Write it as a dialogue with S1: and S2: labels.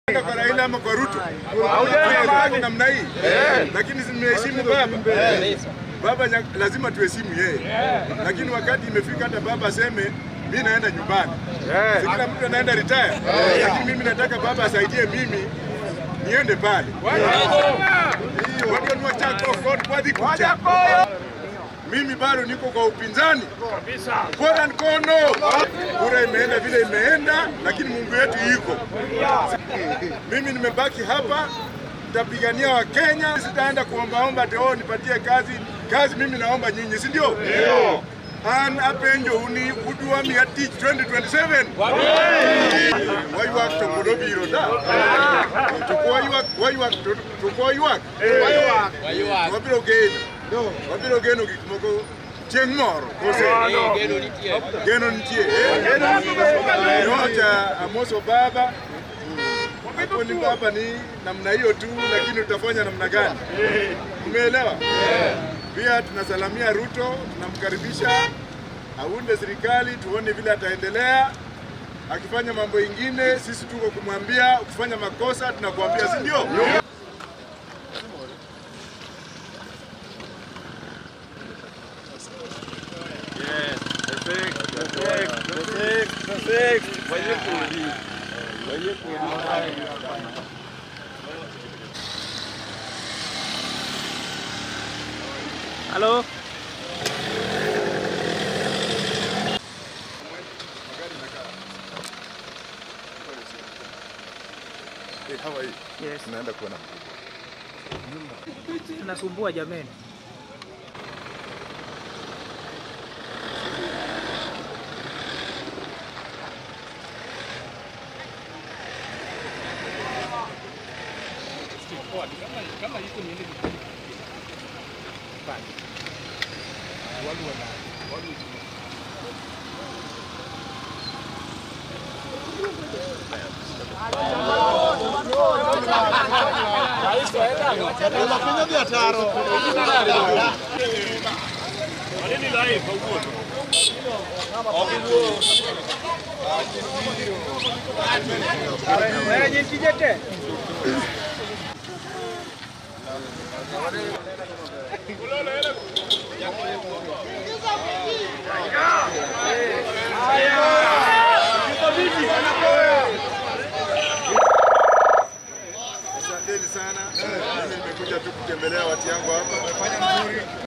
S1: kwa Raila ama kwa Ruto namna hii, lakini zimeheshimu baba. Baba nya- lazima tuheshimu yeye, lakini wakati imefika hata baba aseme mi naenda nyumbani, si kila mtu anaenda retire, lakini mimi nataka baba asaidie mimi niende pale Watu wa Chako, God, wadhi kucha. Mimi bado niko kwa upinzani kora nkono. Kura imeenda vile imeenda, lakini Mungu yetu yuko. Mimi nimebaki hapa, nitapigania Wakenya, sitaenda kuombaomba ati oh, nipatie kazi. Kazi mimi naomba nyinyi, si ndio? An apenjo uni udwa mi atich 2027 waywak to pod obiro da to kwaywak waywak to to kwaywak wabiro geno wabiro geno gik moko chieng' moro kose geno nitie eh? yote amoso baba hapo ni baba ni namna hiyo tu, lakini utafanya namna gani? Umeelewa? Pia tunasalamia Ruto, tunamkaribisha aunde serikali, tuone vile ataendelea. Akifanya mambo ingine, sisi tuko kumwambia. Ukifanya makosa, tunakuambia, si ndio?
S2: Halo.
S1: Hey, how are you?
S2: Yes.
S1: Tunaenda kuona
S2: Tunasumbua jameni. Eh, nyinyi
S1: Asanteni sana. Mimi nimekuja tu kutembelea watu yangu hapa.